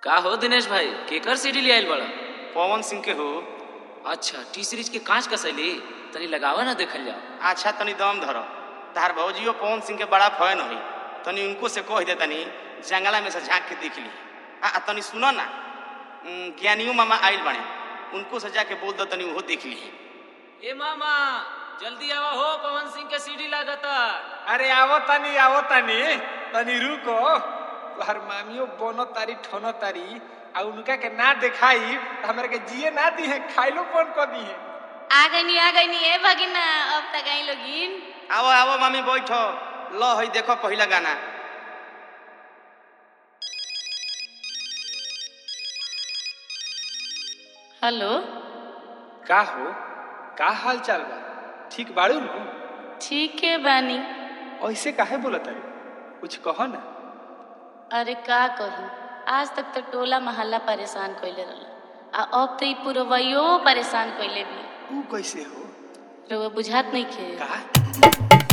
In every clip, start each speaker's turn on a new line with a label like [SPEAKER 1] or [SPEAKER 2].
[SPEAKER 1] का हो दिनेश भाई केकर सीडी ले आइल बड़ा
[SPEAKER 2] पवन सिंह के हो
[SPEAKER 1] अच्छा टी सीरीज के कांच कसैली तनी लगावा ना देखल जाओ
[SPEAKER 2] अच्छा तनी दम धर तार भौजियो पवन सिंह के बड़ा फैन होई तनी उनको से कह दे तनी जंगला में से झांक के देख ली आ आ तनी सुनो ना उम, ज्ञानियो मामा आइल बने उनको से जाके बोल दो तनी वो देख ली
[SPEAKER 1] ए मामा जल्दी आवा हो पवन सिंह के सीडी लागता
[SPEAKER 3] अरे आवो तनी आवो तनी तनी रुको तोहर मामियो बोनो तारी ठोनो तारी आ उनका के ना दिखाई तो हमरा के जिए ना दी है खाइलो कौन को दी है
[SPEAKER 4] आ गईनी आ गईनी ए भगिना अब तक आई लोगिन
[SPEAKER 2] आओ आओ मामी बैठो लो हई देखो पहला गाना
[SPEAKER 4] हेलो
[SPEAKER 3] का हो का हाल चाल बा ठीक बाड़ू नु
[SPEAKER 4] ठीक है बानी
[SPEAKER 3] ऐसे काहे बोलत है कुछ कहो ना
[SPEAKER 4] अरे का कही आज तक तो टोला मोहल्ला परेशान कइले रहल आ अब तो ई पुरवैयो परेशान कइले भी
[SPEAKER 3] ऊ कैसे हो
[SPEAKER 4] रउआ बुझात नहीं खे
[SPEAKER 3] का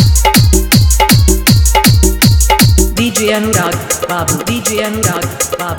[SPEAKER 5] DJ Anurag, Babu, DJ Anurag, Babu.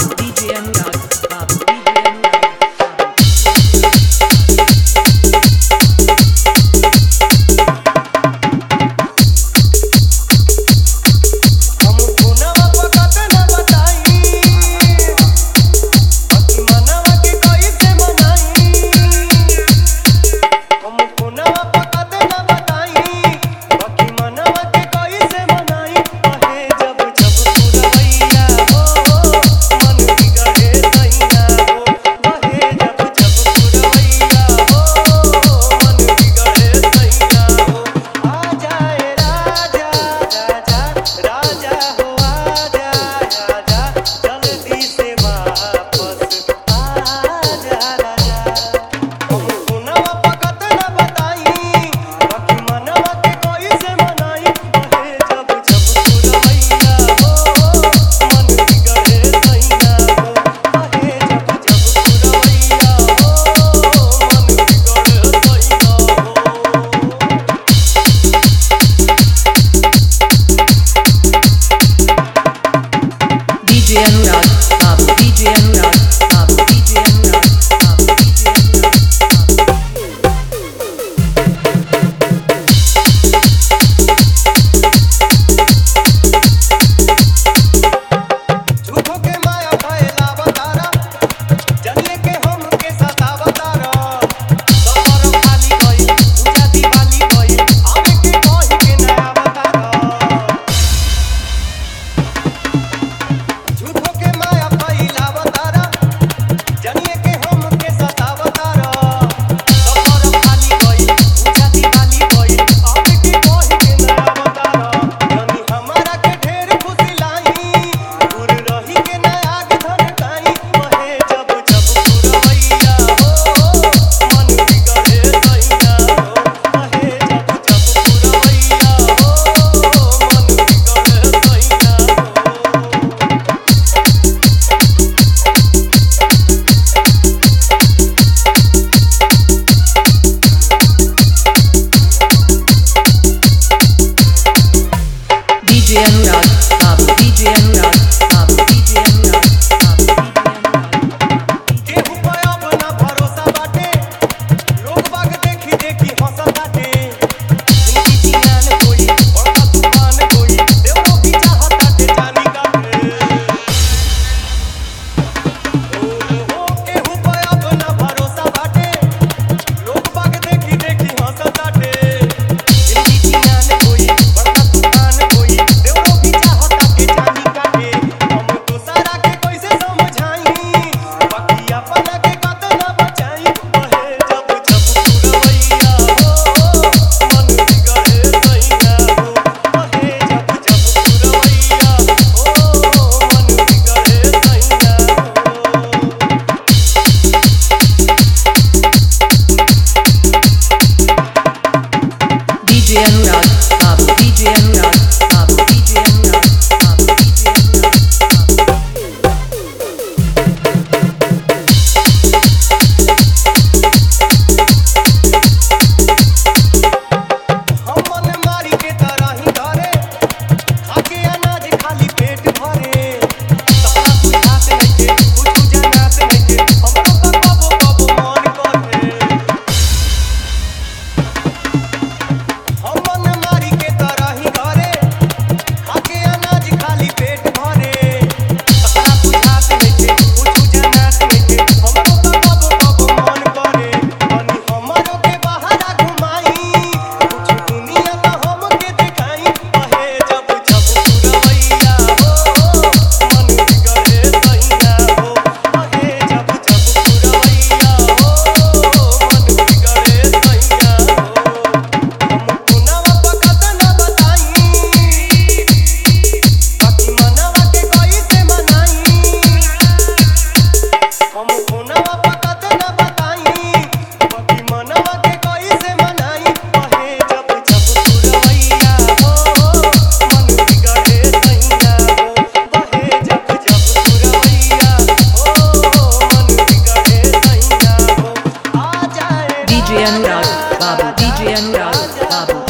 [SPEAKER 5] DJ Anurag, Babu, DJ Anurag, Babu.